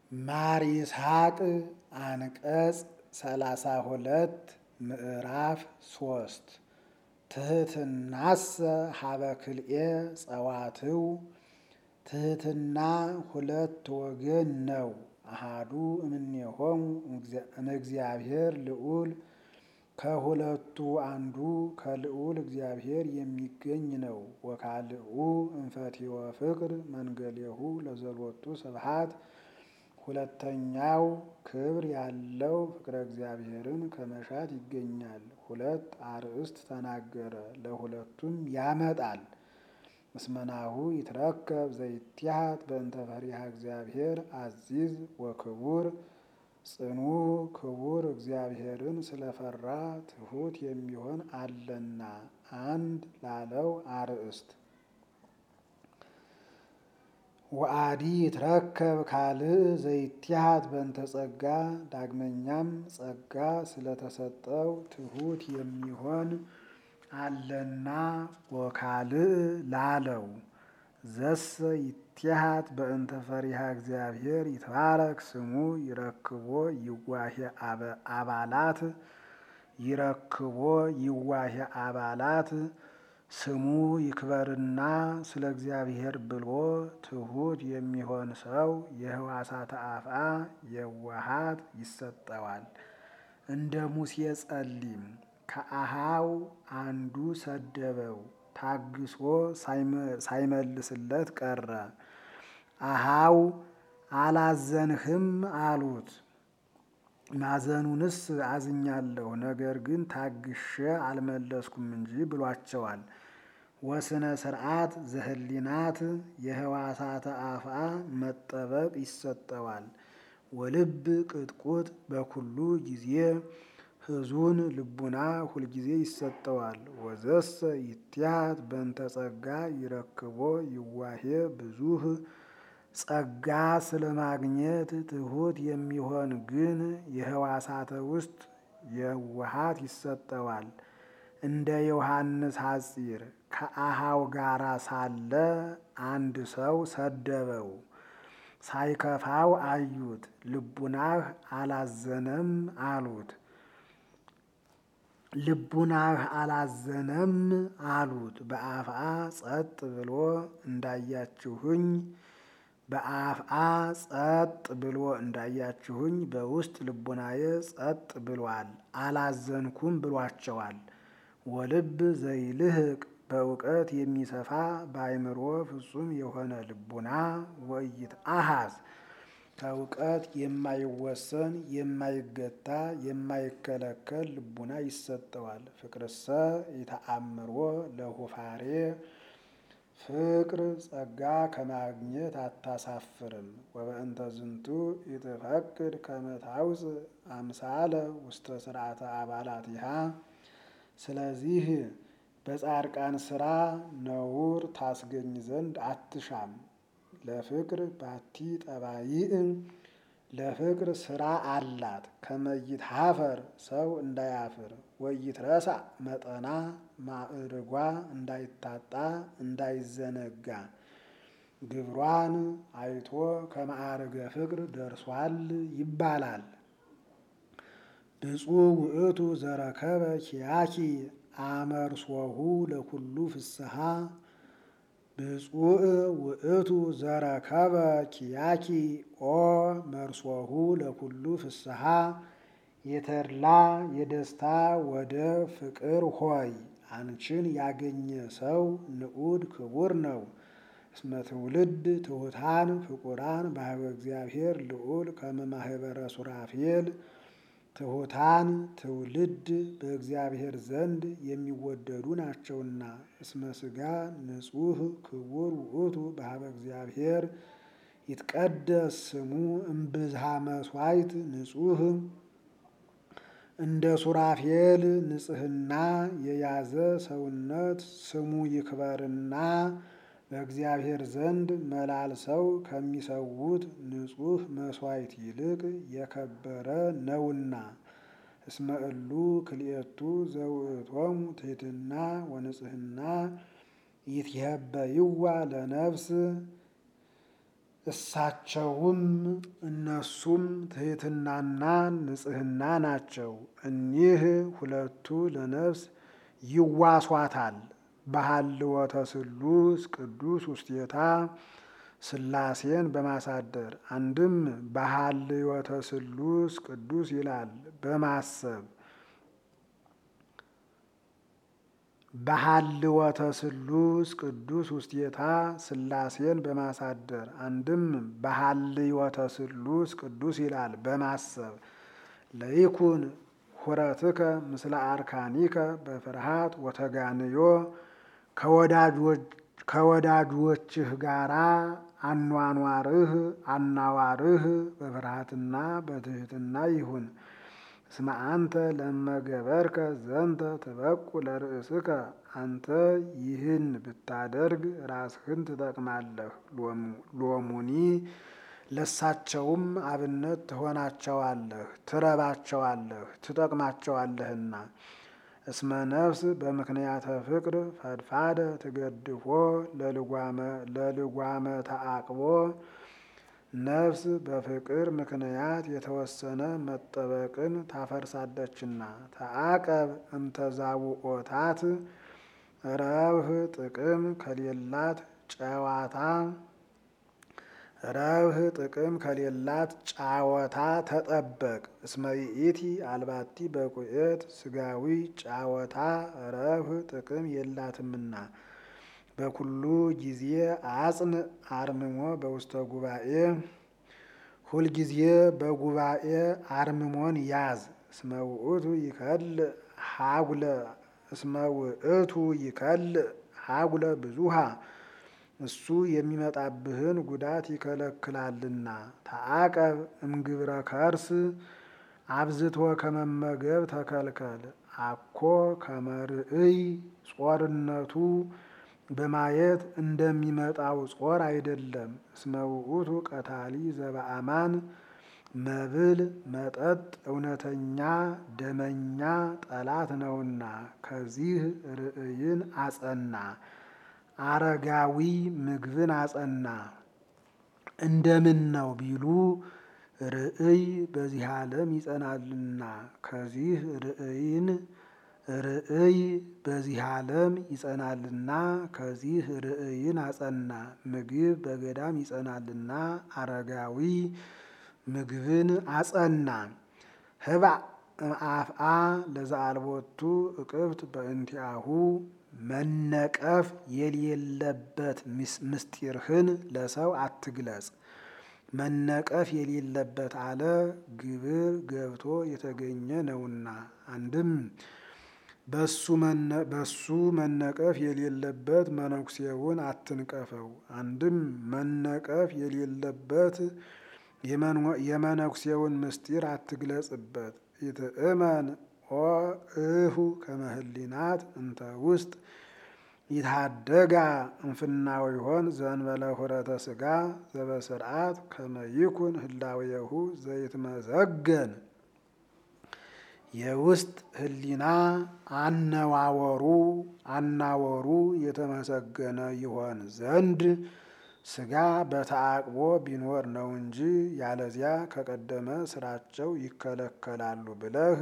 ማር ይስሐቅ አንቀጽ ሰላሳ ሁለት ምዕራፍ ሶስት ትህትናሰ ሀበ ክልኤ ጸዋትው ትህትና ሁለት ወገን ነው። አሃዱ እምኔሆሙ እምእግዚአብሔር ልዑል ከሁለቱ አንዱ ከልዑል እግዚአብሔር የሚገኝ ነው። ወካልኡ እንፈትወ ፍቅር መንገሌሁ ለዘሎቱ ስብሐት ሁለተኛው ክብር ያለው ፍቅረ እግዚአብሔርን ከመሻት ይገኛል። ሁለት አርእስት ተናገረ፣ ለሁለቱም ያመጣል። እስመናሁ ይትረከብ ዘይትሃት በእንተ ፈሪሃ እግዚአብሔር አዚዝ ወክቡር ጽኑ ክቡር እግዚአብሔርን ስለፈራ ትሑት የሚሆን አለና አንድ ላለው አርእስት ወአዲ ይትረከብ ካልእ ዘይትሃት በእንተ ጸጋ ዳግመኛም ጸጋ ስለተሰጠው ትሑት የሚሆን አለና ወካልእ ላለው ዘሰ ይትሃት በእንተ ፈሪሃ እግዚአብሔር ይትባረክ ስሙ ይረክቦ ይዋሄ አባላት ይረክቦ ይዋሄ አባላት ስሙ ይክበርና ስለ እግዚአብሔር ብሎ ትሑት የሚሆን ሰው የህዋሳተ አፍአ የዋሃት ይሰጠዋል። እንደ ሙሴ ጸሊም ከአሃው አንዱ ሰደበው፣ ታግሶ ሳይመልስለት ቀረ። አሃው አላዘንህም አሉት። ማዘኑንስ አዝኛለሁ፣ ነገር ግን ታግሼ አልመለስኩም እንጂ ብሏቸዋል። ወስነ ስርዓት ዘህሊናት የህዋሳተ አፍአ መጠበቅ ይሰጠዋል። ወልብ ቅጥቁጥ በኩሉ ጊዜ ህዙን ልቡና ሁልጊዜ ይሰጠዋል። ወዘሰ ይትሃት በእንተ ጸጋ ይረክቦ ይዋሄ ብዙህ ጸጋ ስለማግኘት ትሑት የሚሆን ግን የህዋሳተ ውስጥ የዋሃት ይሰጠዋል። እንደ ዮሐንስ ሐጺር ከአሃው ጋራ ሳለ አንድ ሰው ሰደበው። ሳይከፋው አዩት። ልቡናህ አላዘነም አሉት። ልቡናህ አላዘነም አሉት። በአፍአ ጸጥ ብሎ እንዳያችሁኝ በአፍአ ጸጥ ብሎ እንዳያችሁኝ በውስጥ ልቡናዬ ጸጥ ብሏል፣ አላዘንኩም ብሏቸዋል። ወልብ ዘይልህቅ በእውቀት የሚሰፋ በአእምሮ ፍጹም የሆነ ልቡና ወይት አሃዝ ከእውቀት የማይወሰን የማይገታ የማይከለከል ልቡና ይሰጠዋል። ፍቅርሰ ይተአምሮ ለሁፋሬ ፍቅር ጸጋ ከማግኘት አታሳፍርም። ወበእንተ ዝንቱ ይትፈቅድ ከመ ታውፅእ አምሳለ ውስተ ስርዓተ አባላቲሃ ስለዚህ በጻድቃን ስራ ነውር ታስገኝ ዘንድ አትሻም። ለፍቅር ባቲ ጠባይእ ለፍቅር ስራ አላት። ከመይት ሀፈር ሰው እንዳያፍር ወይትረሳ መጠና ማዕርጓ እንዳይታጣ እንዳይዘነጋ ግብሯን አይቶ ከማዕርገ ፍቅር ደርሷል ይባላል። ብፁዕ ውእቱ ዘረከበ ኪያኪ አመርሶሁ ለኩሉ ፍስሐ ብፁዕ ውእቱ ዘረከበ ኪያኪ ኦ መርሶሁ ለኩሉ ፍስሐ የተድላ የደስታ ወደ ፍቅር ሆይ አንቺን ያገኘ ሰው ንዑድ ክቡር ነው። እስመ ትውልድ ትሑታን ፍቁራን ባህበ እግዚአብሔር ልዑል ከመ ማኅበረ ሱራፌል ትሑታን ትውልድ በእግዚአብሔር ዘንድ የሚወደዱ ናቸውና። እስመ ሥጋ ንጹሕ ክቡር ውእቱ ባህበ እግዚአብሔር ይትቀደስ ስሙ እምብዝሃ መሥዋዕት ንጹሕ እንደ ሱራፌል ንጽሕና የያዘ ሰውነት ስሙ ይክበርና በእግዚአብሔር ዘንድ መላልሰው ከሚሰዉት ንጹሕ መሥዋዕት ይልቅ የከበረ ነውና። እስመ እሉ ክልኤቱ ዘውእቶሙ ትሕትና ወንጽሕና ይትሄበይዋ ለነፍስ እሳቸውም እነሱም ትሕትናና ንጽሕና ናቸው። እኒህ ሁለቱ ለነፍስ ይዋሷታል። በሃልወተ ስሉስ ቅዱስ ውስቴታ ሥላሴን በማሳደር አንድም በሃልወተ ስሉስ ቅዱስ ይላል በማሰብ በሃልወተ ስሉስ ቅዱስ ውስቴታ ሥላሴን በማሳደር አንድም በሃልወተ ስሉስ ቅዱስ ይላል በማሰብ ለይኩን ሁረትከ ምስለ አርካኒከ በፍርሃት ወተጋንዮ ከወዳጆችህ ጋራ አኗኗርህ አናዋርህ በፍርሃትና በትሕትና ይሁን። እስመ አንተ ለመገበርከ ዘንተ ትበቁ ለርእስከ አንተ ይህን ብታደርግ ራስህን ትጠቅማለህ። ሎሙኒ ለሳቸውም አብነት ትሆናቸዋለህ፣ ትረባቸዋለህ፣ ትጠቅማቸዋለህና። እስመ ነፍስ በምክንያተ ፍቅር ፈድፋደ ትገድፎ ለልጓመ ተአቅቦ ነፍስ በፍቅር ምክንያት የተወሰነ መጠበቅን ታፈርሳለችና። ተአቀብ እምተዛውኦታት ረብህ ጥቅም ከሌላት ጨዋታ ረብህ ጥቅም ከሌላት ጫወታ ተጠበቅ። እስመ ይእቲ አልባቲ በቁኤት ስጋዊ ጫወታ ረብህ ጥቅም የላትምና። በኩሉ ጊዜ አጽን አርምሞ በውስተ ጉባኤ ሁልጊዜ በጉባኤ አርምሞን ያዝ። እስመ ውእቱ ይከልእ ሀጉለ እስመ ውእቱ ይከልእ ሀጉለ ብዙሃ እሱ የሚመጣብህን ጉዳት ይከለክላልና። ተአቀብ እምግብረ ከርስ አብዝቶ ከመመገብ ተከልከል። አኮ ከመርእይ ጾርነቱ በማየት እንደሚመጣው ጾር አይደለም። እስመ ውእቱ ቀታሊ ዘበአማን መብል መጠጥ እውነተኛ ደመኛ ጠላት ነውና። ከዚህ ርእይን አጸና። አረጋዊ ምግብን አጸና። እንደምን ነው ቢሉ ርእይ በዚህ ዓለም ይጸናልና። ከዚህ ርእይን ርእይ በዚህ ዓለም ይጸናልና ከዚህ ርእይን አጸና። ምግብ በገዳም ይጸናልና አረጋዊ ምግብን አጸና። ህባእ አፍአ ለዘአልቦቱ እቅብት በእንቲአሁ መነቀፍ የሌለበት ምስጢርህን ለሰው አትግለጽ። መነቀፍ የሌለበት አለ ግብር ገብቶ የተገኘ ነውና። አንድም በሱ መነቀፍ የሌለበት መነኩሴውን አትንቀፈው። አንድም መነቀፍ የሌለበት የመነኩሴውን ምስጢር አትግለጽበት። ይትእመን ኦ እሁ ከመህሊናት እንተ ውስጥ ይታደጋ እንፍናው ይሆን ዘንበለ ሁረተ ስጋ ዘበስርዓት ከመይኩን ህላዌሁ ዘይትመዘገን የውስጥ ህሊና አነዋወሩ አናወሩ የተመሰገነ ይሆን ዘንድ ስጋ በተአቅቦ ቢኖር ነው እንጂ ያለዚያ ከቀደመ ስራቸው ይከለከላሉ ብለህ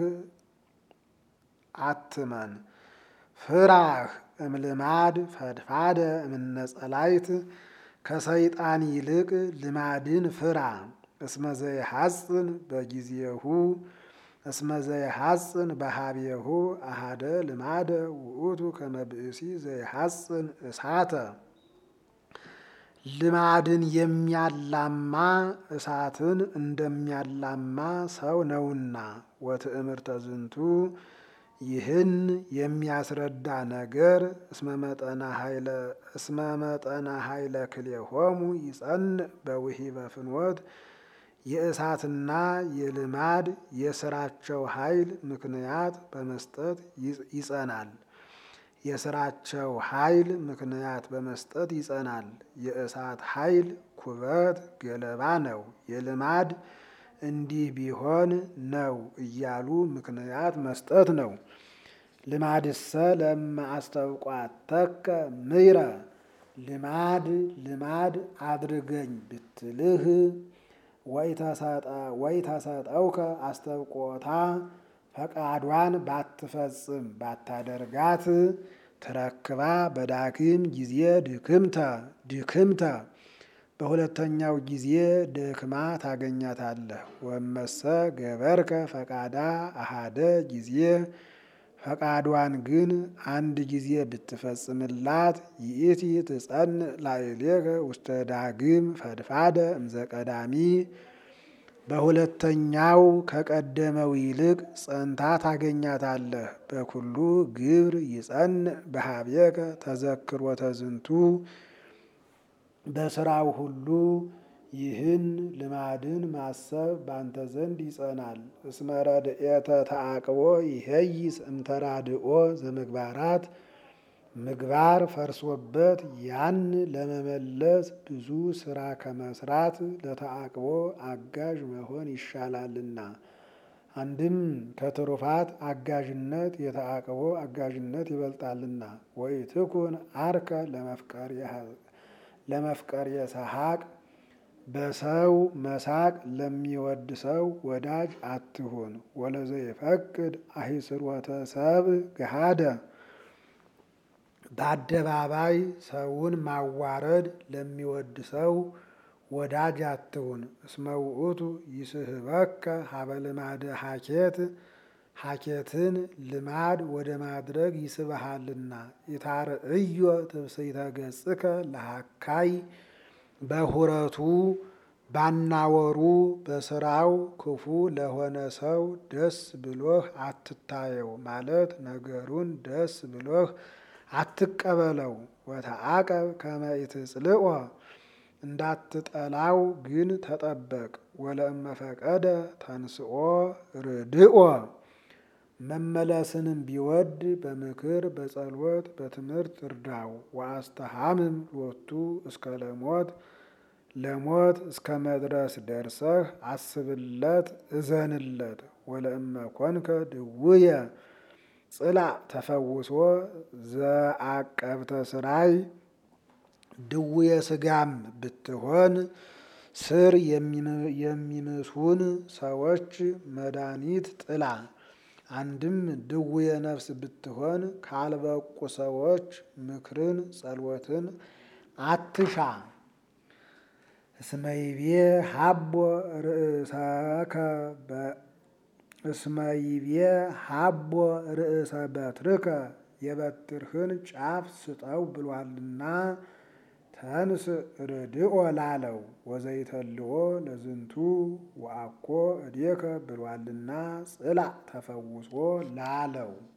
አትመን። ፍራህ እምልማድ ፈድፋደ እምነጸላይት ከሰይጣን ይልቅ ልማድን ፍራ። እስመ ዘይሐጽን በጊዜሁ እስመ ዘይሐጽን በሃቤሁ አሃደ ልማደ ውእቱ ከመብእሲ ዘይሐጽን እሳተ ልማድን የሚያላማ እሳትን እንደሚያላማ ሰው ነውና። ወትእምርተ ዝንቱ ይህን የሚያስረዳ ነገር እስመ መጠነ ኃይለ ክልኤሆሙ ይጸንዕ በውሂበ ፍኖት የእሳትና የልማድ የስራቸው ኃይል ምክንያት በመስጠት ይጸናል። የስራቸው ኃይል ምክንያት በመስጠት ይጸናል። የእሳት ኃይል ኩበት ገለባ ነው። የልማድ እንዲህ ቢሆን ነው እያሉ ምክንያት መስጠት ነው። ልማድሰ ለማ አስተውቋተከ ምይረ ልማድ ልማድ አድርገኝ ብትልህ ወይ ተሰጠውከ አስተብቆታ ፈቃዷን ባትፈጽም ባታደርጋት ትረክባ በዳግም ጊዜ ድክምተ ድክምተ በሁለተኛው ጊዜ ደክማ ታገኛታለህ። ወመሰ ገበርከ ፈቃዳ አሃደ ጊዜ ፈቃዷን ግን አንድ ጊዜ ብትፈጽምላት ይእቲ ትጸንዕ ላዕሌከ ውስተ ዳግም ፈድፋደ እምዘቀዳሚ በሁለተኛው ከቀደመው ይልቅ ጸንታ ታገኛታለህ። በኩሉ ግብር ይጸንዕ በሀቤከ ተዘክሮተ ዝንቱ በስራው ሁሉ ይህን ልማድን ማሰብ ባንተ ዘንድ ይጸናል። እስመ ረድኤተ ተአቅቦ ይሄይስ እምተራድኦ ዘምግባራት ምግባር ፈርሶበት ያን ለመመለስ ብዙ ስራ ከመስራት ለተአቅቦ አጋዥ መሆን ይሻላልና። አንድም ከትሩፋት አጋዥነት የተአቅቦ አጋዥነት ይበልጣልና። ወኢትኩን አርከ ለመፍቀር የሰሐቅ በሰው መሳቅ ለሚወድ ሰው ወዳጅ አትሁን። ወለዘይፈቅድ አሂስሮተ ሰብእ ገሃደ በአደባባይ ሰውን ማዋረድ ለሚወድ ሰው ወዳጅ አትሁን። እስመ ውእቱ ይስህበከ ሀበ ልማደ ሀኬት ሀኬትን ልማድ ወደ ማድረግ ይስብሃልና። ኢታርእዮ ትብስይተ ገጽከ ለሀካይ በሁረቱ ባናወሩ በስራው ክፉ ለሆነ ሰው ደስ ብሎህ አትታየው ማለት ነገሩን ደስ ብሎህ አትቀበለው። ወተአቀብ ከመ ኢትጽልኦ እንዳትጠላው ግን ተጠበቅ። ወለእመ ፈቀደ ተንስኦ ርድኦ መመለስንም ቢወድ በምክር በጸሎት በትምህርት እርዳው። ወአስተሃምም ሎቱ እስከ ለሞት ለሞት እስከ መድረስ ደርሰህ አስብለት እዘንለት። ወለእመ ኮንከ ድውየ ጽላእ ተፈውሶ ዘአቀብተ ስራይ ድውየ ስጋም ብትሆን ስር የሚምሱን ሰዎች መድኃኒት ጥላ። አንድም ድውየ ነፍስ ብትሆን ካልበቁ ሰዎች ምክርን ጸሎትን አትሻ። እስመይቤ ሀቦ ርእሰከ እስመይቤ ሀቦ ርእሰ በትርከ የበትርህን ጫፍ ስጠው ብሏልና ተንስ ርድኦ ላለው ወዘይተልዎ ለዝንቱ ወአኮ እዴከ ብሏልና ጽላእ ተፈውሶ ላለው